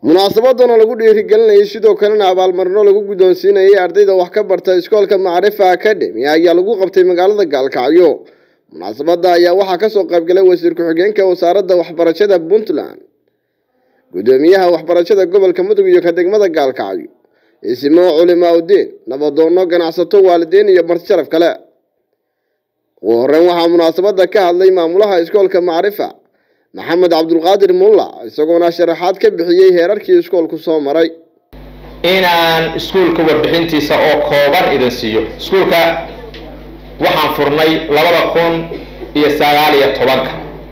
munaasabadan oo lagu dhiirigelinayay sidoo kalena abaalmarino lagu guddoonsiinayay ardayda wax ka barta iskoolka macrifa academy ayaa lagu qabtay magaalada gaalkacyo munaasabada ayaa waxaa kasoo qaybgalay wasiir ku-xigeenka wasaaradda waxbarashada puntland guddoomiyaha waxbarashada gobolka mudug iyo ka degmada gaalkacyo isimo culimaa udiin nabadoono ganacsato waalidiin iyo marti sharaf kale ugu horeyn waxaa munaasabada ka hadlay maamulaha iskoolka macrifa maxamed cabdulqaadir mulla isagoona sharaxaad ka bixiyey heerarkii iskoolku soo maray inaan iskuulka warbixintiisa oo kooban idin siiyo iskuulka waxaan furnay labada kun iyo sagaal iyo tobanka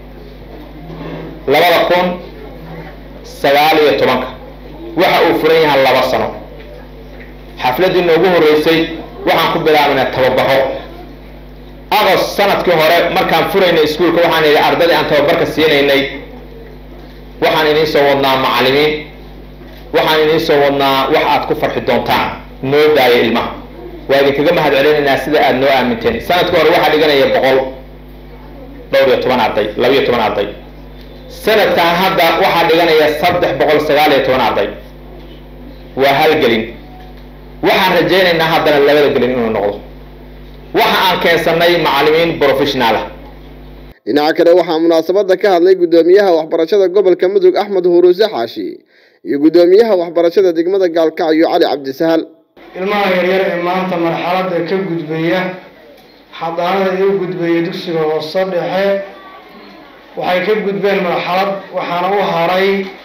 labada kun sagaal iyo tobanka waxa uu furan yahay laba sano xafladdii noogu horreysay waxaan ku bilaabnay tababaro agost sanadkii hore markaan furaynay iskuulka waxaan idhi ardaydii aan tababarka siinaynay waxaan idiin soo wadnaa macallimiin waxaan idiin soo wadnaa wax aad ku farxi doontaan noo daaya ilmaha waa idinkaga mahad celinaynaa sida aada noo aaminteen sanadkii hore waxaa dhiganaya boqol dhowr iyo toban arday laba iyo toban arday sanadkan hadda waxaa dhiganaya saddex boqol sagaal iyo toban arday waa hal gelin waxaan rajaynaynaa haddana labada gelin inuu noqdo waxa aan keensanay macallimiin professionalah dhinaca kale waxaa munaasabada ka hadlay guddoomiyaha waxbarashada gobolka mudug axmed huruuse xaashi iyo guddoomiyaha waxbarashada degmada gaalkacyo cali cabdisahal ilmaha yaryar ee maanta marxaladda ka gudbaya xadaanada ee u gudbaya dugsiga hoose dhexe waxay ka gudbeen marxalad waxaana u haray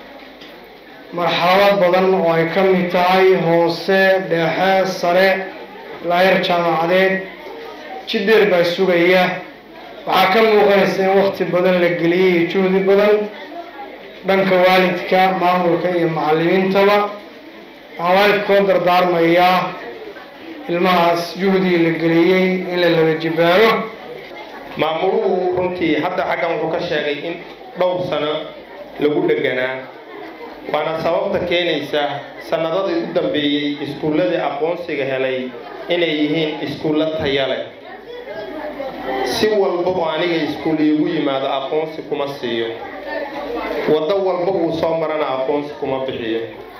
marxalado badan oo ay ka mid tahay hoose dhexe sare laayar jaamacadeed jidheer baa sugaya waxaa ka muuqanaysa in wakti badan la geliyey iyo juhdi badan dhanka waalidka maamulka iyo macallimiintaba waxaan waalidkoo dardaarmayaa ilmahaas juhdigii la geliyey in la laba jibaaro maamuluhu runtii hadda xaggan wuxuu ka sheegay in dhowr sano lagu dheganaa waana sababta keenaysa sanadadii u dambeeyey iskuulladii aqoonsiga helay inay yihiin iskuullo taya leh si walba oo aniga iskuul iigu yimaado aqoonsi kuma siiyo waddo walba uu soo marana aqoonsi kuma bixiyo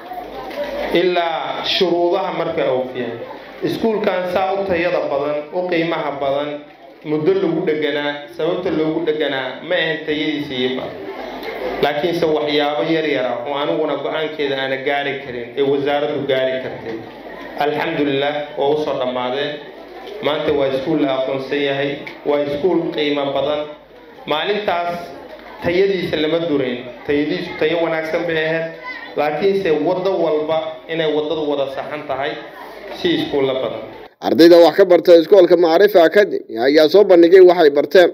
ilaa shuruudaha marka oofyahay iskuulkan saa u tayada badan u qiimaha badan muddo lagu dheganaa sababta loogu dheganaa ma ahan tayadiisa iiba laakiinse waxyaabo yar yara oo aniguna go-aankeeda aana gaari karin ee wasaaraddu gaari kartay alxamdulilah oo usoo dhammaadeen maanta waa iskuul la aqoonsan yahay waa iskuul qiimo badan maalintaas tayadiisa lama durayn tayadiisu tayo wanaagsan bay ahayd laakiinse waddo walba inay waddadu wada saxan tahay si iskuulla badan ardayda wax ka barta iskoolka macrifa academy ayaa soo bandhigay waxay barteen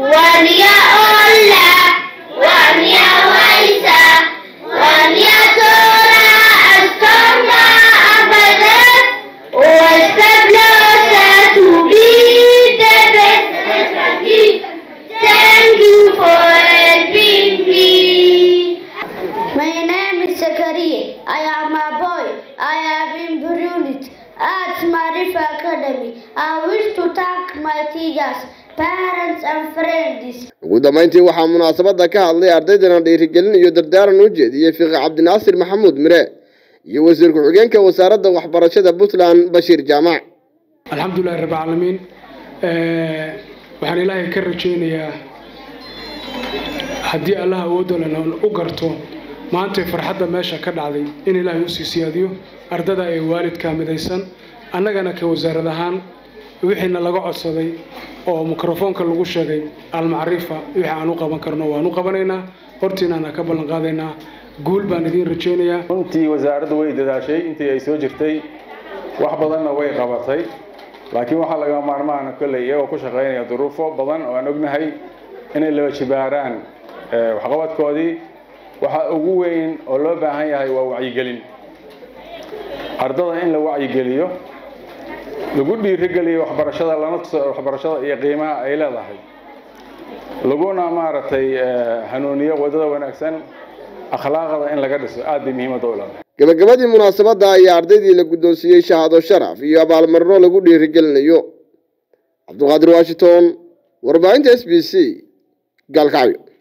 My name is Zakaria. I am a boy. I have been brilliant at Marifa Academy. I wish to thank my teachers, parents and friends. ugu dambeyntii waxaa munaasabada ka hadlay ardaydana dhiirigelin iyo dardaaran u jeediyey fiqi cabdinaasir maxamuud mire iyo wasiir ku-xigeenka wasaaradda waxbarashada puntland bashiir jaamac alxamdulilahi rabbi caalamiin waxaan ilaahay ka rajaynayaa haddii allah awoodolana u garto maantay farxadda meesha ka dhacday in ilaahay usii siyaadiyo ardada ee waalidka midaysan annagana ka wasaarad ahaan wixiina laga codsaday oo mikrofoonka lagu sheegay almacrifa wixii aan u qaban karno waan u qabanaynaa hortiinaana ka ballan qaadaynaa guul baan idiin rajaynayaa runtii wasaaraddu way dadaashay intii ay soo jirtay wax badanna way qabatay laakiin waxaa laga maarmaana kolley iyagoo ku shaqaynaya duruufo badan oo aan ognahay inay laba jibaaraan waxqabadkoodii waxa ugu weyn oo loo baahan yahay waa wacyigelin ardada in la wacyigeliyo lagu dhiirigeliyo waxbarashada lana tuso waxbarashada iyo qiimaha ay leedahay laguna maaragtay hanuuniyo waddada wanaagsan akhlaaqda in laga dhiso aad bay muhiimadda u leedahay gabagabadii munaasabada ayaa ardaydii la guddoonsiiyey shahaado sharaf iyo abaalmarino lagu dhiirigelinayo cabdulqaadir washington warbaahinta s b c gaalkacyo